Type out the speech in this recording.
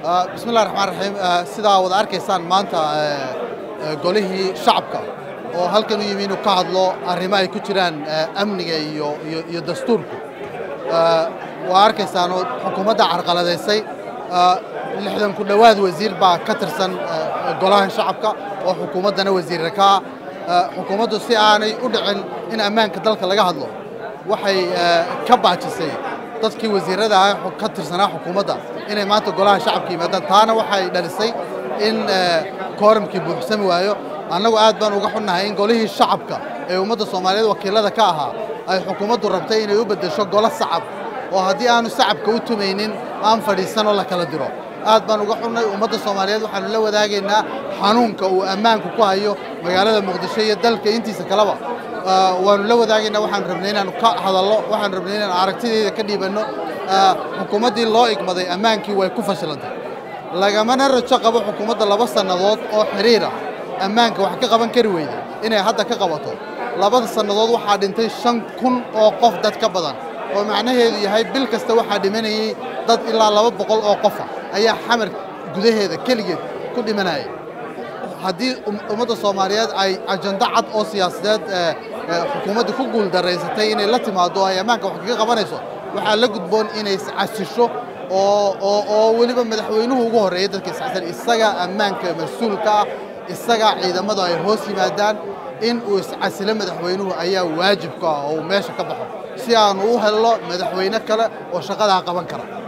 bismi illahi raxmaan raxiim sidaa wada arkaysaan maanta golihii shacabka oo halkan u yimi inuu ka hadlo arrimo ay ku jiraan amniga iyo iyo dastuurku waa arkaysaan oo xukuumadda carqaladaysay lixdan ku dhowaad wasiir baa ka tirsan golahan shacabka oo xukuumaddana wasiirra ka ah xukuumaddu si aanay u dhicin in ammaanka dalka laga hadlo waxay ka baajisay dadkii wasiirrada ah ka tirsanaa xukuumadda inay maanta golaha shacabka yimaadaan taana waxay dhalisay in kooramkii buuxsami waayo annagu aad baan uga xunnahay in golihii shacabka ee ummadda soomaaliyeed wakiilada ka ahaa ay xukuumaddu rabtay inay u beddesho golo sacab oo haddii aanu sacabka u tumaynin aan fadhiisanoo la kala diro aad baan uga xunnay ummadda soomaaliyeed waxaanu la wadaagaynaa xanuunka uu ammaanku ku hayo magaalada muqdisho iyo dalka intiisa kaleba waanu la wadaagaynaa waxaanu rabnay inaanu ka hadallo waxaanu rabnay inaanu aragtideeda ka dhiibanno xukuumaddii loo igmaday ammaankii way ku fashilantay lagamana rajo qabo xukuumadda laba sannadood oo xiriir ah ammaanka wax ka qaban kari weyday inay hadda ka qabato labada sannadood waxaa dhintay shan kun oo qof dad ka badan oo macnaheedu yahay bil kasta waxaa dhimanayey dad ilaa laba boqol oo qofa ayaa xamar gudaheeda keligeed ku dhimanaya haddii ummadda soomaaliyeed ay ajando cad oo siyaasadeed xukuumadda ku guuldaraysatay inay la timaado ay ammaanka wax kaga qabanayso waxaa la gudboon inay iscasisho oo weliba madaxweynuhu ugu horreeyay dadka iscasan isaga ammaanka mas-uulka ah isaga ciidamadu ay hoos yimaadaan in uu iscasilo madaxweynuhu ayaa waajibka ah oo uu meesha ka baxo si aanu u helno madaxweyne kale oo shaqadaa qaban kara